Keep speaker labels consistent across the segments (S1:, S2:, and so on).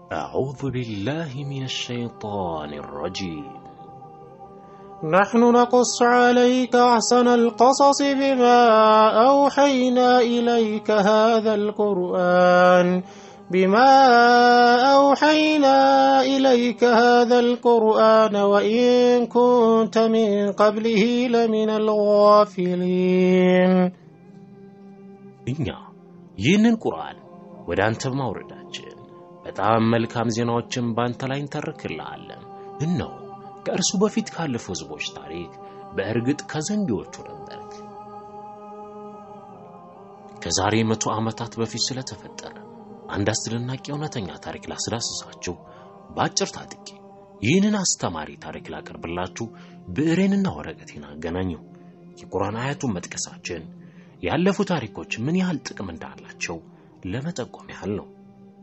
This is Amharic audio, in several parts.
S1: أعوذ بالله من الشيطان الرجيم
S2: نحن نقص عليك أحسن القصص بما أوحينا إليك هذا القرآن بما أوحينا إليك هذا القرآن وإن كنت من قبله لمن الغافلين
S1: እኛ ይህንን ቁርአን ወደ አንተ በማውረዳችን በጣም መልካም ዜናዎችን በአንተ ላይ እንተርክልሃለን። እነሆ ከእርሱ በፊት ካለፉ ሕዝቦች ታሪክ በእርግጥ ከዘንጊዎቹ ነበርክ። ከዛሬ መቶ ዓመታት በፊት ስለተፈጠረ አንድ አስደናቂ እውነተኛ ታሪክ ላስዳስሳችሁ በአጭር ታጥቄ ይህንን አስተማሪ ታሪክ ላቀርብላችሁ ብዕሬንና ወረቀቴን አገናኘው። የቁርአን አያቱን መጥቀሳችን ያለፉ ታሪኮች ምን ያህል ጥቅም እንዳላቸው ለመጠቆም ያህል ነው።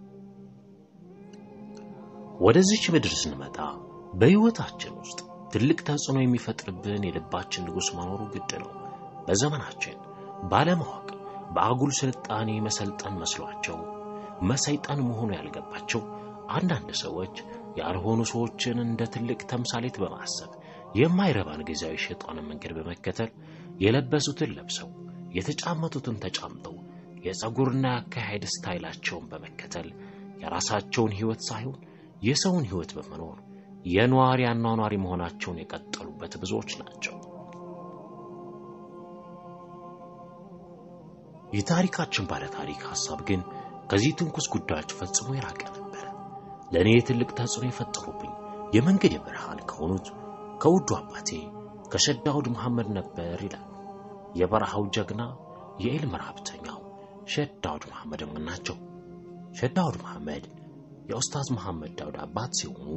S1: ወደዚች ምድር ስንመጣ በሕይወታችን ውስጥ ትልቅ ተጽዕኖ የሚፈጥርብን የልባችን ንጉሥ መኖሩ ግድ ነው። በዘመናችን ባለማወቅ በአጉል ስልጣኔ መሰልጠን መስሏቸው መሰይጠን መሆኑ ያልገባቸው አንዳንድ ሰዎች ያልሆኑ ሰዎችን እንደ ትልቅ ተምሳሌት በማሰብ የማይረባን ጊዜያዊ ሸይጣንን መንገድ በመከተል የለበሱትን ለብሰው የተጫመቱትን ተጫምተው የፀጉርና የአካሄድ ስታይላቸውን በመከተል የራሳቸውን ሕይወት ሳይሆን የሰውን ሕይወት በመኖር የኗሪ አኗኗሪ መሆናቸውን የቀጠሉበት ብዙዎች ናቸው። የታሪካችን ባለ ታሪክ ሐሳብ ግን ከዚህ ትንኩስ ጉዳዮች ፈጽሞ የራቀ ነበር። ለእኔ ትልቅ ተጽዕኖ የፈጠሩብኝ የመንገድ ብርሃን ከሆኑት ከውዱ አባቴ ከሸዳውድ መሐመድ ነበር ይላል የበረሃው ጀግና የኢልም ረሀብተኛው ሸዳውድ መሐመድ ምን ናቸው? ሸዳውድ መሐመድ የኡስታዝ መሐመድ ዳውድ አባት ሲሆኑ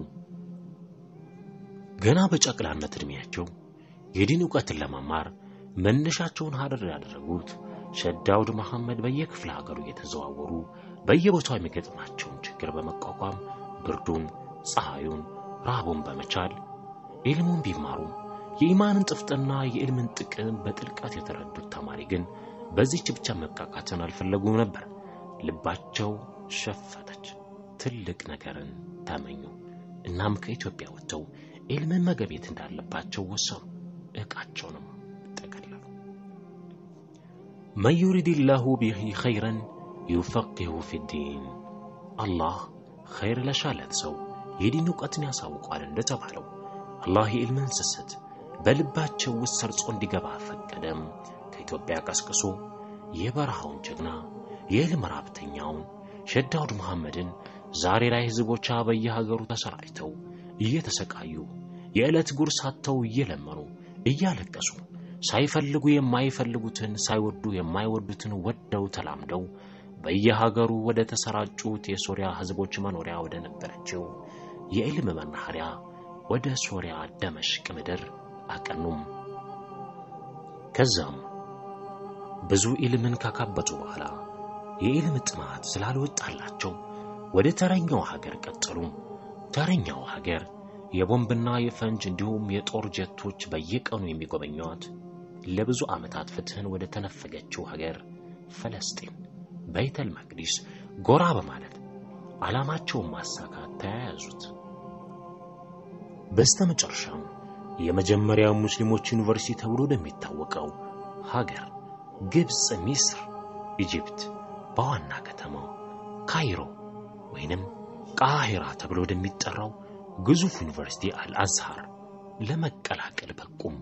S1: ገና በጨቅላነት ዕድሜያቸው የዲን ዕውቀትን ለመማር መነሻቸውን ሀረር ያደረጉት ሸዳውድ መሐመድ በየክፍለ ሀገሩ እየተዘዋወሩ በየቦታው የሚገጥማቸውን ችግር በመቋቋም ብርዱን፣ ፀሐዩን፣ ረሃቡን በመቻል ኢልሙን ቢማሩም የኢማንን ጥፍጥና የዕልምን ጥቅም በጥልቀት የተረዱት ተማሪ ግን በዚህች ብቻ መብቃቃትን አልፈለጉም ነበር። ልባቸው ሸፈተች። ትልቅ ነገርን ተመኙ። እናም ከኢትዮጵያ ወጥተው ዕልምን መገብየት እንዳለባቸው ወሰኑ። ዕቃቸውንም ጠቀለሉ። መን ዩሪድላሁ ቢሂ ኸይረን ዩፈቂሁ ፊዲን፣ አላህ ኸይር ለሻለት ሰው የዲን ዕውቀትን ያሳውቋል እንደተባለው አላህ የዕልምን ስስት በልባቸው ውስጥ ሰርጾ እንዲገባ ፈቀደም። ከኢትዮጵያ ቀስቅሶ የበረሃውን ጀግና የዕልም ራብተኛውን ሸዳውድ መሐመድን ዛሬ ላይ ሕዝቦቿ በየሀገሩ ተሰራጭተው እየተሰቃዩ የዕለት ጉርስ አጥተው እየለመኑ እያለቀሱ ሳይፈልጉ የማይፈልጉትን ሳይወዱ የማይወዱትን ወደው ተላምደው በየሀገሩ ወደ ተሰራጩት የሶሪያ ሕዝቦች መኖሪያ ወደ ነበረችው የዕልም መናኸሪያ ወደ ሶሪያ ደመሽቅ ምድር አቀኑም። ከዛም ብዙ ኢልምን ካካበቱ በኋላ የኢልም ጥማት ስላልወጣላቸው ወደ ተረኛው ሀገር ቀጠሉ። ተረኛው ሀገር የቦምብና የፈንጅ እንዲሁም የጦር ጀቶች በየቀኑ የሚጎበኟት ለብዙ ዓመታት ፍትህን ወደ ተነፈገችው ሀገር ፈለስጢን በይተል መቅዲስ ጎራ በማለት ዓላማቸውን ማሳካት ተያያዙት። በስተመጨረሻም የመጀመሪያው ሙስሊሞች ዩኒቨርሲቲ ተብሎ ወደሚታወቀው ሀገር ግብፅ፣ ሚስር፣ ኢጅፕት በዋና ከተማ ካይሮ ወይንም ቃሂራ ተብሎ ወደሚጠራው ግዙፍ ዩኒቨርሲቲ አልአዝሃር ለመቀላቀል በቁም።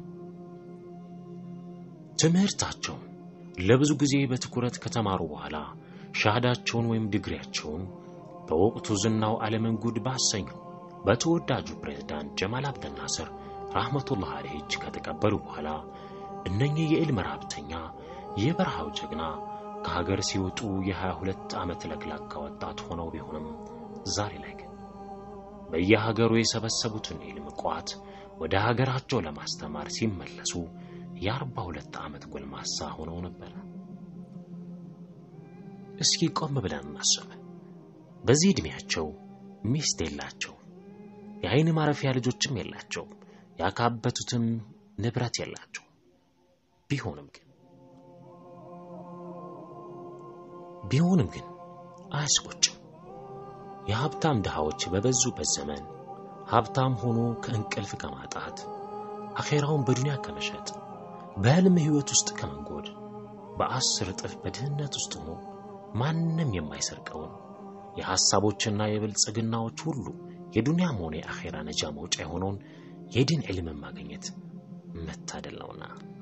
S1: ትምህርታቸውን ለብዙ ጊዜ በትኩረት ከተማሩ በኋላ ሻሃዳቸውን ወይም ዲግሪያቸውን በወቅቱ ዝናው ዓለምን ጉድ ባሰኘው በተወዳጁ ፕሬዝዳንት ጀማል አብደል ናስር ራህመቱላህ አለይህ እጅ ከተቀበሉ በኋላ እነኚህ የዕልም ረሀብተኛ የበረሃው ጀግና ከሀገር ሲወጡ የሀያ ሁለት ዓመት ለግላጋ ወጣት ሆነው ቢሆንም ዛሬ ላይ ግን በየሀገሩ የሰበሰቡትን የዕልም ቋት ወደ ሀገራቸው ለማስተማር ሲመለሱ የአርባ ሁለት ዓመት ጎልማሳ ሆነው ነበር። እስኪ ቆም ብለን እናስብ። በዚህ ዕድሜያቸው ሚስት የላቸው፣ የአይን ማረፊያ ልጆችም የላቸው፣ ያካበቱትም ንብረት የላቸው። ቢሆንም ግን ቢሆንም ግን አያስቆጭም። የሀብታም ድሃዎች በበዙበት ዘመን ሀብታም ሆኖ ከእንቅልፍ ከማጣት አኼራውን በዱንያ ከመሸጥ በሕልም ሕይወት ውስጥ ከመንጎድ በአስር እጥፍ በድህነት ውስጥ ሆኖ ማንም የማይሰርቀውን የሐሳቦችና የብልጽግናዎች ሁሉ የዱንያም ሆነ የአኼራ ነጃ መውጫ የሆነውን የዲን ዕልምን ማግኘት መታደል ነውና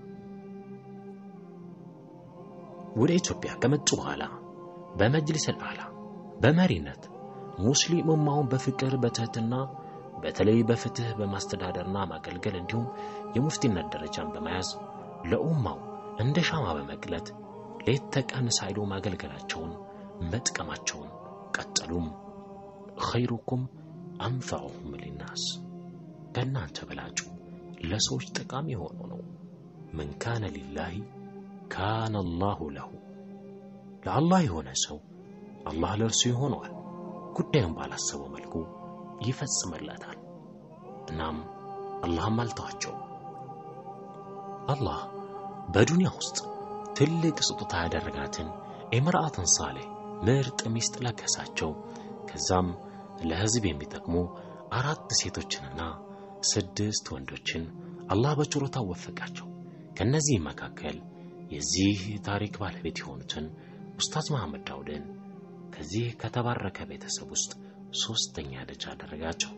S1: ወደ ኢትዮጵያ ከመጡ በኋላ በመጅሊስ አልአላ በመሪነት ሙስሊም ኡማውን በፍቅር በትህትና በተለይ በፍትህ በማስተዳደርና ማገልገል እንዲሁም የሙፍቲነት ደረጃን በመያዝ ለኡማው እንደ ሻማ በመቅለት ሌት ተቀን ሳይሉ ማገልገላቸውን መጥቀማቸውን ቀጠሉም። ኸይሩኩም አንፈዑሁም ሊናስ ከእናንተ በላጩ ለሰዎች ጠቃሚ የሆነው ነው። መን ካነ ሊላሂ ካነ አላሁ ለሁ ለአላህ የሆነ ሰው አላህ ለእርሱ ይሆነዋል። ጉዳዩን ባላሰበው መልኩ ይፈጽምለታል። እናም አላህም አልተዋቸውም። አላህ በዱንያ ውስጥ ትልቅ ስጦታ ያደረጋትን ኢምርአትን ሳሌህ ምርጥ ሚስት ለገሳቸው። ከዛም ለሕዝብ የሚጠቅሙ አራት ሴቶችንና ስድስት ወንዶችን አላህ በችሮታ ወፈቃቸው። ከነዚህም መካከል የዚህ ታሪክ ባለቤት የሆኑትን ኡስታዝ መሐመድ ዳውድን ከዚህ ከተባረከ ቤተሰብ ውስጥ ሶስተኛ ልጅ አደረጋቸው።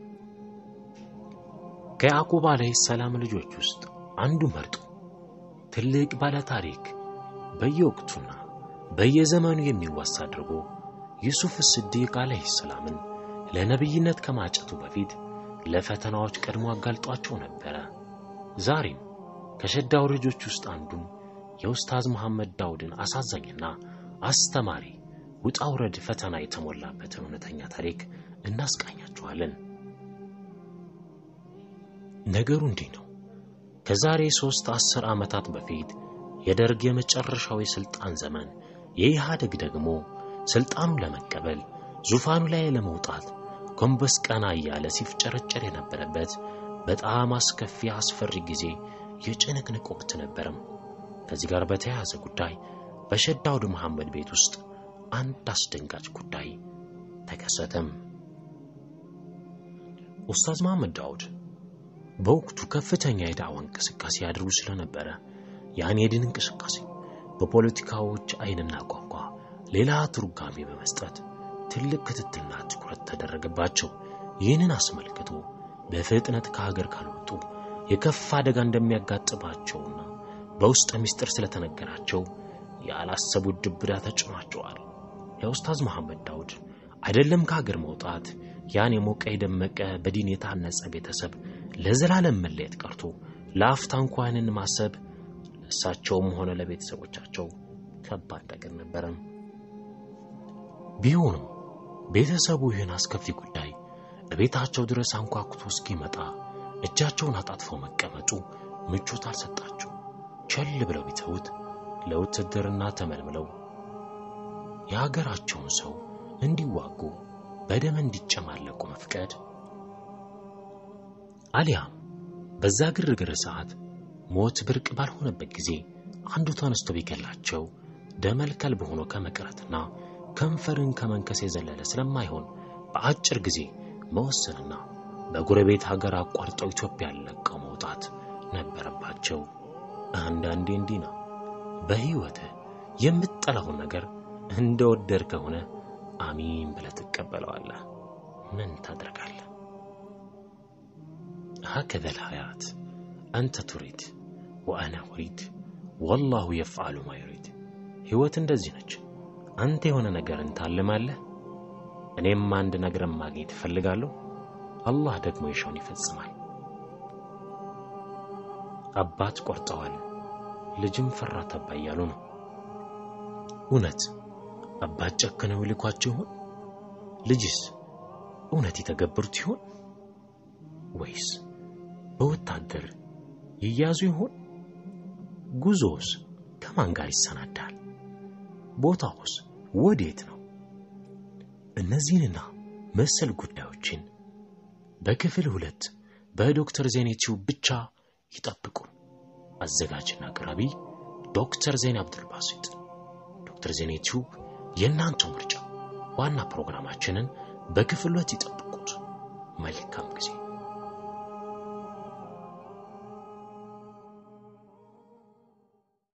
S1: ከያዕቁብ ዓለይሂ ሰላም ልጆች ውስጥ አንዱ መርጦ ትልቅ ባለ ታሪክ በየወቅቱና በየዘመኑ የሚዋሳ አድርጎ ዩሱፍ ስዲቅ ዓለይሂ ሰላምን ለነቢይነት ከማጨቱ በፊት ለፈተናዎች ቀድሞ አጋልጧቸው ነበረ። ዛሬም ከሸዳው ልጆች ውስጥ አንዱን የኡስታዝ መሐመድ ዳውድን አሳዛኝና አስተማሪ ውጣ ውረድ ፈተና የተሞላበትን እውነተኛ ታሪክ እናስቃኛችኋለን። ነገሩ እንዲህ ነው። ከዛሬ ሦስት አስር ዓመታት በፊት የደርግ የመጨረሻው የሥልጣን ዘመን የኢህአደግ ደግሞ ሥልጣኑን ለመቀበል ዙፋኑ ላይ ለመውጣት ጎንበስ ቀና እያለ ሲፍጨረጨር የነበረበት በጣም አስከፊ አስፈሪ ጊዜ የጭንቅንቅ ወቅት ነበረም። ከዚህ ጋር በተያያዘ ጉዳይ በሸህ ዳውድ መሐመድ ቤት ውስጥ አንድ አስደንጋጭ ጉዳይ ተከሰተም። ኡስታዝ መሐመድ ዳውድ በወቅቱ ከፍተኛ የዳዕዋ እንቅስቃሴ ያደርጉ ስለነበረ ያን የድን እንቅስቃሴ በፖለቲካዎች ዓይንና ቋንቋ ሌላ ትርጓሜ በመስጠት ትልቅ ክትትልና ትኩረት ተደረገባቸው። ይህንን አስመልክቶ በፍጥነት ከሀገር ካልወጡ የከፋ አደጋ እንደሚያጋጥማቸውና በውስጥ ምስጢር ስለተነገራቸው ያላሰቡት ድብዳ ተጭኗቸዋል። የኡስታዝ መሐመድ ዳውድ አይደለም ከሀገር መውጣት ያን የሞቀ የደመቀ በዲን የታነጸ ቤተሰብ ለዘላለም መለየት ቀርቶ ለአፍታ እንኳንን ማሰብ ለእሳቸውም ሆነ ለቤተሰቦቻቸው ከባድ ነገር ነበረም። ቢሆንም ቤተሰቡ ይህን አስከፊ ጉዳይ በቤታቸው ድረስ አንኳኩቶ እስኪመጣ እጃቸውን አጣጥፈው መቀመጡ ምቾት አልሰጣቸው። ቸል ብለው ቢተውት ለውትድርና ተመልምለው የሀገራቸውን ሰው እንዲዋጉ በደም እንዲጨማለቁ መፍቀድ አሊያም በዛ ግርግር ሰዓት ሞት ብርቅ ባልሆነበት ጊዜ አንዱ ተነስቶ ቢገላቸው ደመልከል በሆኖ ከመቅረትና ከንፈርን ከመንከስ የዘለለ ስለማይሆን በአጭር ጊዜ መወሰንና በጎረቤት ሀገር አቋርጠው ኢትዮጵያን ለቀው መውጣት ነበረባቸው። አንዳንዴ እንዲህ ነው። በሕይወትህ የምትጠላውን ነገር እንደወደድ ከሆነ አሚን ብለህ ትቀበለዋለህ። ምን ታደርጋለህ? ሀከዘ ልሀያት አንተ ቱሪድ ወአና ኡሪድ ወላሁ የፍዓሉ ማ ዩሪድ። ሕይወት እንደዚህ ነች። አንተ የሆነ ነገርን ታልማለህ፣ እኔም አንድ ነገርን ማግኘት እፈልጋለሁ። አላህ ደግሞ የሻውን ይፈጽማል። አባት ቆርጠዋል፣ ልጅም ፈራ ተባ እያሉ ነው። እውነት አባት ጨክነው ይልኳቸው ይሆን? ልጅስ እውነት የተገበሩት ይሆን? ወይስ በወታደር ይያዙ ይሆን? ጉዞውስ ከማን ጋር ይሰናዳል? ቦታውስ ወዴት ነው? እነዚህንና መሰል ጉዳዮችን በክፍል ሁለት በዶክተር ዜኔቲው ብቻ ይጠብቁን። አዘጋጅና አቅራቢ ዶክተር ዜኔ አብዱልባሲጥ። ዶክተር ዜኔቲው የእናንተው ምርጫ። ዋና ፕሮግራማችንን በክፍል ሁለት ይጠብቁ።